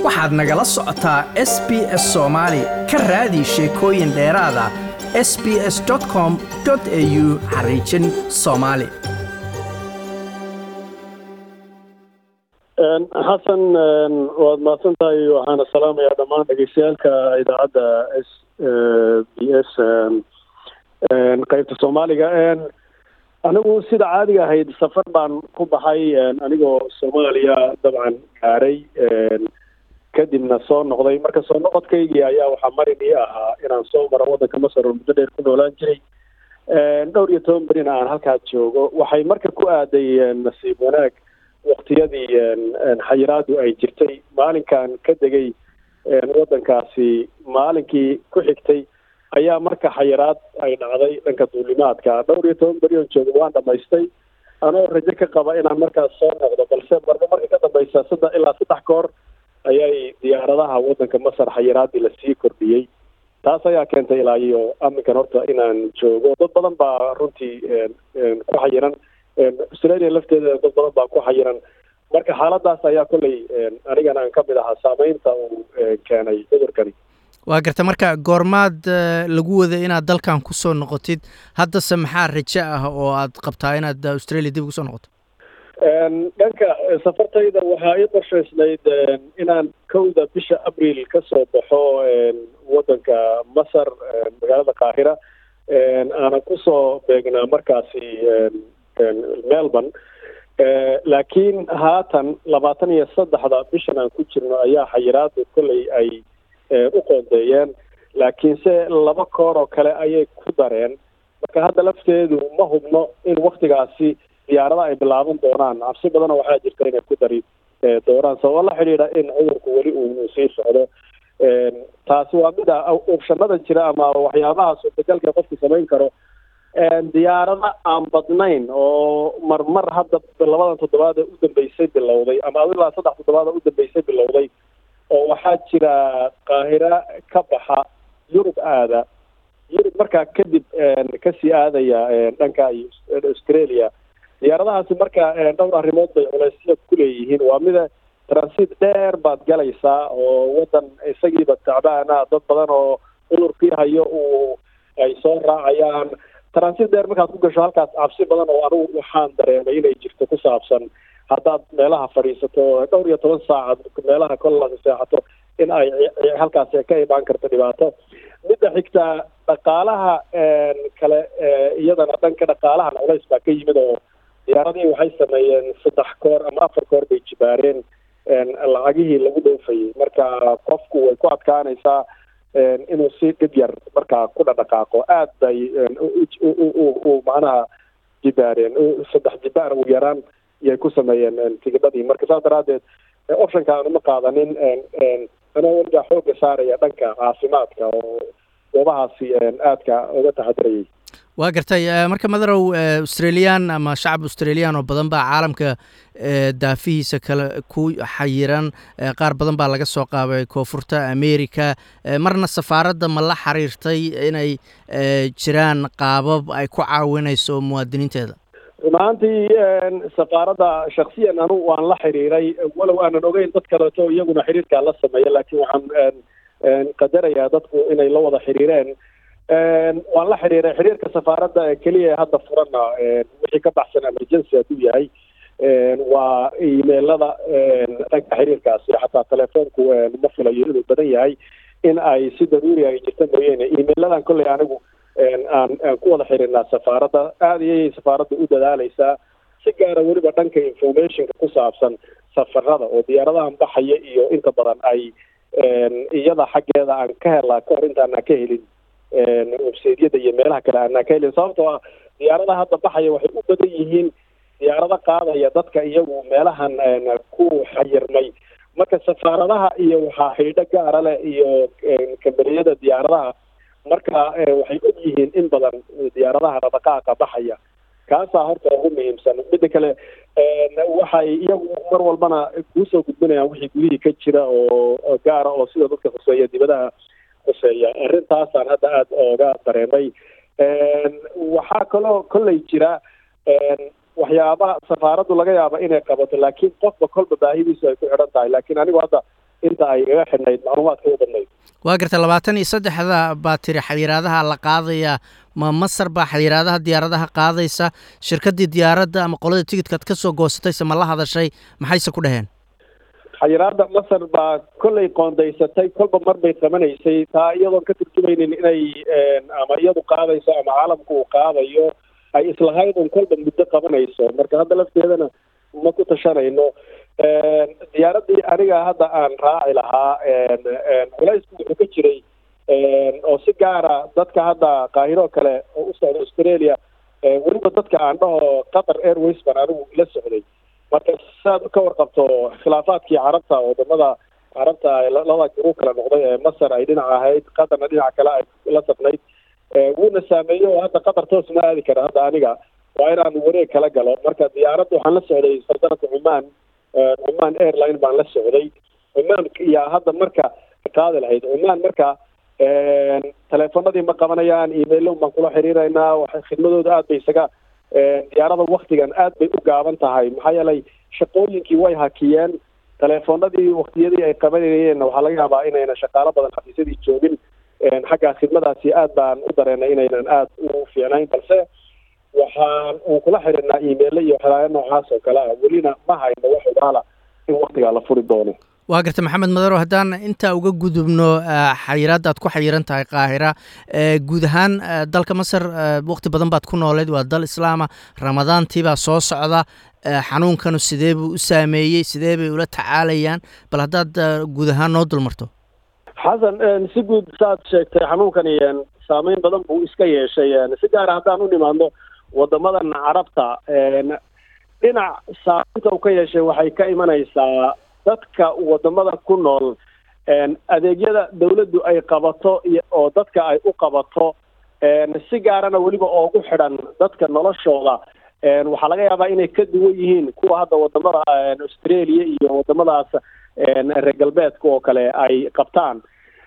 waxaad nagala socotaa s b s soomaali ka raadi sheekooyin dheeraada s b s com au xariijin soomaali xasan waad mahadsan tahay waxaana salaamayaa dhammaan dhegeystayaalka idaacadda s b s qeybta soomaaliga anigu sida caadiga ahayd safar baan ku baxay anigoo soomaaliya dabcan gaaray kadibna soo noqday marka soo noqodkaygii ayaa waxaa marin ii ahaa inaan soo maro waddanka masar oo muddo dheer ku noolaan jiray dhowr iyo toban berina aan halkaas joogo waxay marka ku aaday nasiib wanaag waktiyadii xayiraadu ay jirtay maalinkan ka degay waddankaasi maalinkii ku xigtay ayaa marka xayiraad ay dhacday dhanka duulimaadka dhowr iyo toban beri oon jooga waan dhamaystay anoo rajo ka qaba inaan markaas soo noqdo balse marba marka ka dambaysa saddex ilaa saddex koor ayay diyaaradaha waddanka masar xayiraadii lasii kordhiyey taas ayaa keentay ilaa iyo aminkan horta inaan joogo dad badan baa runtii ku xayiran australia lafteeda dad badan baa ku xayiran marka xaaladaas ayaa kolley anigana aan kamid ahaa saameynta uu keenay cudurkani waa garta marka goormaad lagu wada inaad dalkan kusoo noqotid haddase maxaa rajo ah oo aad qabtaa inaad australia dib ugu soo noqoto dhanka safartayda waxaa ii qorshaysnayd inaan kowda bisha abril ka soo baxo waddanka masar magaalada qaahira aanan kusoo beegnaa markaasi melbourne laakiin haatan labaatan iyo saddexda bishan aan ku jirno ayaa xayiraadu kolley ay u qoondeeyeen laakiinse laba koor oo kale ayay ku dareen marka hadda lafteedu ma hubno in waktigaasi diyaarada ay bilaaban doonaan cabsi badana waxaa jirta inay ku dari doonaan sababa la xidhiidha in cudurku weli uu sii socdo taasi waa mida ubshanada jira ama waxyaabaha suurtagalka qofku samayn karo diyaarada aan badnayn oo marmar hadda labadan toddobaad ee u dambeysay bilowday ama ilaa saddex toddobaad ee u dambeysay bilowday oo waxaa jira qaahira ka baxa yurub aada yurub markaa kadib kasii aadaya dhanka australia diyaaradahaasi marka dhowr arrimood bay culeysya kuleeyihiin waa mida transit dheer baad galaysaa oo waddan isagiiba tacbaana dad badan oo cudurkii hayo uu ay soo raacayaan transit dheer markaad ku gasho halkaas cabsi badan oo anigu waxaan dareemay inay jirto ku saabsan haddaad meelaha fadhiisato dhowr iyo toban saacad meelaha kollaasi seexato in ay halkaasi ka imaan karto dhibaato midda xigta dhaqaalaha kale iyadana dhanka dhaqaalahan culays baa ka yimid oo diyaaradii waxay sameeyeen saddex koor ama afar koor bay jibaareen lacagihii lagu dhoofayay marka qofku way ku adkaanaysaa inuu si dhib yar markaa ku dhadhaqaaqo aad bay u macnaha jibaareen saddex jibaar ugu yaraan iyay ku sameeyeen tigidhadii marka saas daraaddeed optionka aan uma qaadanin anoo weligaa xooga saaraya dhanka caafimaadka oo goobahaasi aadka uga taxadirayay waa gartay marka madarow australian ama shacab australian oo badan baa caalamka daafihiisa kale ku xayiran qaar badan baa laga soo qaabay koonfurta america marna safaaradda ma la xiriirtay inay jiraan qaabab ay ku caawinayso muwaadiniinteeda run ahaantii safaaradda shaksiyan anu waan la xiriiray walow aanan ogeyn dad kaleeto iyaguna xiriirkaa la sameeya laakiin waxaan qadarayaa dadku inay la wada xiriireen waan la xiriiray xiriirka safaaradda keliya hadda furana wixii ka baxsan emergency hadduu yahay waa imailada dhanka xiriirkaasi xataa telefoonku ma filayo inuu badan yahay in ay si daruuri ay jirta mooyeene imailadan kolley anigu aan aan ku wada xiriirnaa safaaradda aada iyay safaaradda u dadaaleysaa si gaara weliba dhanka informationka ku saabsan safarada oo diyaaradahan baxaya iyo inta badan ay iyada xaggeeda aan ka helaa kahor intaanaan ka helin websaydyada iyo meelaha kale aanaan ka helin sababtoo ah diyaaradaha hadda baxaya waxay u badan yihiin diyaarado qaadaya dadka iyagu meelahan ku xayirmay marka safaaradaha iyo waxaa xidhiidho gaara leh iyo kambaniyada diyaaradaha marka waxay og yihiin in badan diyaaradaha dhaqdhaqaaqa baxaya kaasaa horta ugu muhiimsan midda kale waxay iyagu mar walbana kuusoo gudbinayaan wixii gudihii ka jira oo gaara oo sida dadka khuseeya dibadaha khuseeya arrintaasaan hadda aada ooga dareemay waxaa kaloo kolley jira waxyaabaha safaaraddu laga yaaba inay qabato laakiin qofba kolba baahidiisu ay ku xidhan tahay laakiin anigu hadda inta ay igaga xidhnayd macluumaadka u badnayd waa garta labaatan iyo saddexda baa tiri xayiraadaha la qaadaya ma masar baa xayiraadaha diyaaradaha qaadaysa shirkaddii diyaaradda ama qolada tigidkaad ka soo goosatayse ma la hadashay maxayse ku dhaheen xayiraada masar baa kollay qoondaysatay kolba mar bay qabanaysay taa iyadoon ka turjumaynin inay ama iyadu qaadayso ama caalamku uu qaadayo ay islahayd un kolba muddo qabanayso marka hadda lafteedana ma ku tashanayno diyaaraddii aniga hadda aan raaci lahaa culaysku wuxuu ka jiray oo si gaara dadka hadda qaahiro kale oo u socda australia weliba dadka aan dhaho qatar airways baan anigu la socday marka saad ka warqabto khilaafaadkii carabta wadamada carabta labada guruu kala noqday ee masar ay dhinac ahayd qatarna dhinac kale ay la safnayd wuuna saameeyey oo hadda qatar toos ma aadi kara hadda aniga waa inaan wareeg kala galo marka diyaaradda waxaan la socday saldanadka cumaan cumaan airline baan la socday cumaan yaa hadda marka qaadi lahayd cumaan marka teleefonadii ma qabanayaan emailo baan kula xiriiraynaa waxay khidmadooda aad bay isaga diyaarada waktigan aad bay u gaaban tahay maxaa yeelay shaqooyinkii way hakiyeen teleefonadii waktiyadii ay qabanayeenna waxaa laga yaabaa inayna shaqaalo badan xafiisyadii joogin xagga khidmadaasi aad baan u dareenay inaynan aad u fiicnayn balse waxaan uu kula xiriirnaa emailo iyo waxyaalaaya noocaas oo kale ah welina ma hayno wax ogaala in waktigaa la furi doono waa garta maxamed madaro haddaan intaa uga gudubno xayiraadda aad ku xayiran tahay qaahira guud ahaan dalka masar waqti badan baad ku nooleed waa dal islaama ramadaantiibaa soo socda xanuunkanu sidee buu u saameeyey sidee bay ula tacaalayaan bal haddaad guud ahaan noo dulmarto xasan si guud saad sheegtay xanuunkani saameyn badan buu iska yeeshay si gaara haddaan u nimaadno wadamadan carabta dhinac saameynta uu ka yeeshay waxay ka imanaysaa dadka wadamada ku nool adeegyada dawladdu ay qabato oo dadka ay u qabato si gaarana weliba oogu xidhan dadka noloshooda waxaa laga yaabaa inay ka duwan yihiin kuwa hadda wadamada australia iyo wadamadaas reer galbeedka oo kale ay qabtaan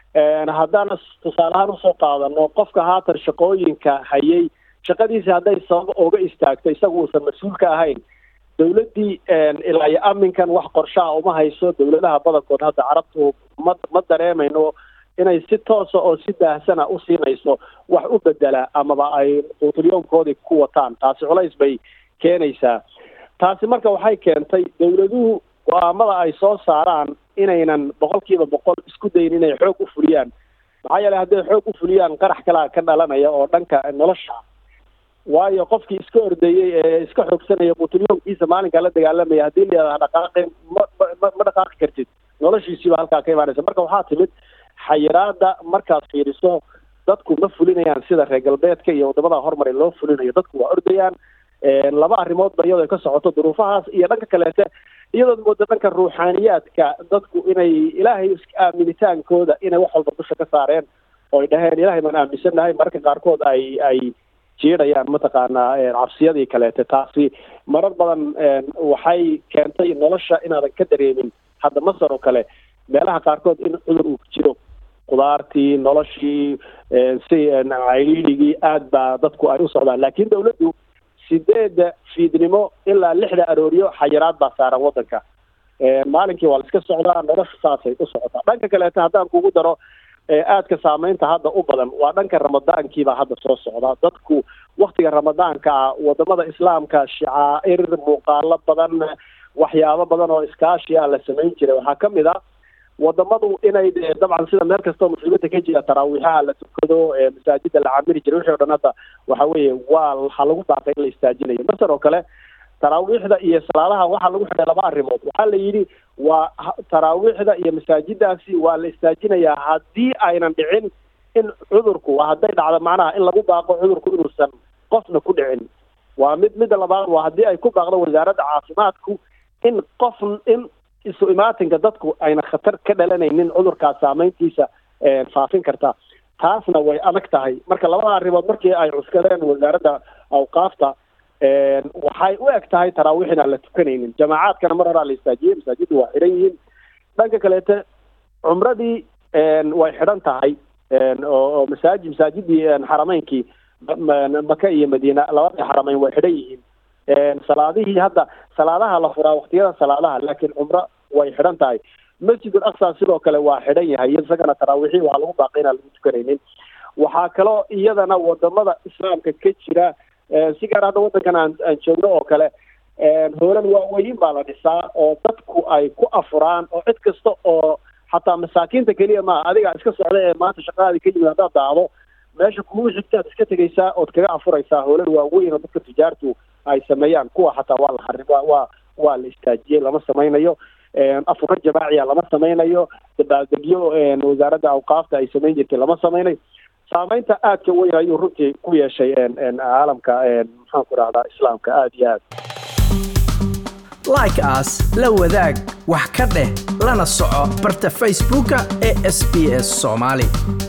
haddaan tusaale ahaan usoo qaadano qofka haatan shaqooyinka hayay shaqadiisi hadday sabab ooga istaagto isagu uusan mas-uul ka ahayn dawladdii ilaa iyo aminkan wax qorshaha uma hayso dawladaha badankood hadda carabtu ma ma dareemayno inay si toosa oo si daahsana u siinayso wax u bedela amaba ay quutulyoomkoodii ku wataan taasi culays bay keenaysaa taasi marka waxay keentay dawladuhu go-aamada ay soo saaraan inaynan boqol kiiba boqol isku dayin inay xoog u fuliyaan maxaa yeeley hadday xoog u fuliyaan qarax kalaa ka dhalanaya oo dhanka nolosha waayo qofkii iska ordeeyey ee iska xoogsanaya quutulyoomkiisa maalinkaa la dagaalamaya haddii la yidhahda dhaqaaqi ma ma ma dhaqaaqi kartid noloshiisiiba halkaa ka imaanaysa marka waxaa timid xayiraada markaad fiiriso dadku ma fulinayaan sida reer galbeedka iyo wadamada horumare loo fulinayo dadku waa ordayaan laba arrimoodba iyadoo ay ka socoto duruufahaas iyo dhanka kaleete iyadood mooda dhanka ruuxaaniyaadka dadku inay ilaahay aaminitaankooda inay wax walba dusha ka saareen oo ay dhaheen ilaahay baan aaminsannahay mararka qaarkood ay ay jiidhayaan mataqaanaa cabsiyadii kaleete taasi marar badan waxay keentay nolosha inaadan ka dareemin hadda masar oo kale meelaha qaarkood in cudur uu jiro khudaartii noloshii si cayliiligii aad baa dadku ay u socdaan laakiin dawladdu sideedda fiidnimo ilaa lixda arooryo xayiraad baa saaran waddanka maalinkii waa la iska socdaa nolosha saasay u socotaa dhanka kaleete haddaan kugu daro aadka saameynta hadda u badan waa dhanka ramadaankiibaa hadda soo socda dadku waktiga ramadaanka ah wadamada islaamka shacaa'ir muuqaalo badan waxyaabo badan oo iskaashi ah la samayn jiray waxaa ka mid a wadamadu inay dabcan sida meel kastoo muslimiinta ka jira taraawiixaha la tukado masaajida la camiri jiray wixii o dhan hadda waxa weeye waa waxaa lagu baaqay in la istaajinayo masar oo kale taraawiixda iyo salaadaha waxaa lagu xidhay laba arrimood waxaa la yidhi waa taraawiixda iyo masaajidaasi waa la istaajinayaa haddii aynan dhicin in cudurku hadday dhacdo macnaha in lagu baaqo cudurku inuusan qofna ku dhicin waa mid midda labaad waa haddii ay ku baaqdo wasaaradda caafimaadku in qof in isu imaatinka dadku ayna khatar ka dhalanaynin cudurkaas saameyntiisa faafin karta taasna way adag tahay marka labada arrimood markii ay cuskadeen wasaaradda awqaafta waxay u eg tahay taraawiix inaan la tukanaynin jamaacaadkana mar horaa la istaajiyey masaajiddu waa xidhan yihiin dhanka kaleete cumradii way xidhan tahay oo masaajid masaajidii xarameynkii maka iyo madiina labadii xarameyn way xidhan yihiin salaadihii hadda salaadaha la furaa waktiyada salaadaha laakiin cumro way xidhan tahay masjidul aqsa sidoo kale waa xidhan yahay isagana taraawiixii waxaa lagu baaqay inaan lagu tukanaynin waxaa kaloo iyadana wadamada islaamka ka jira si gaar hadda waddankan aan aan joogno oo kale hoolal waaweyn baa la dhisaa oo dadku ay ku afuraan oo cid kasta oo xataa masaakiinta keliya maaha adiga iska socda ee maanta shaqadaadi ka yimid haddaad daacdo meesha kugu xigtaad iska tegaysaa ood kaga afuraysaa hoolal waaweyn oo dadka tijaartu ay sameeyaan kuwa xataa waa la xarim waa waa waa la istaajiyey lama samaynayo afurro jamaaciya lama samaynayo dabaaldegyo wasaaradda awqaafta ay samayn jirtay lama samaynayo saameynta aadka weyn ayuu runtii ku yeeshay caalamka maxaan ku rahdaa islaamka aada iyo aad like as la wadaag wax ka dheh lana soco barta facebooka ee sb s soomaali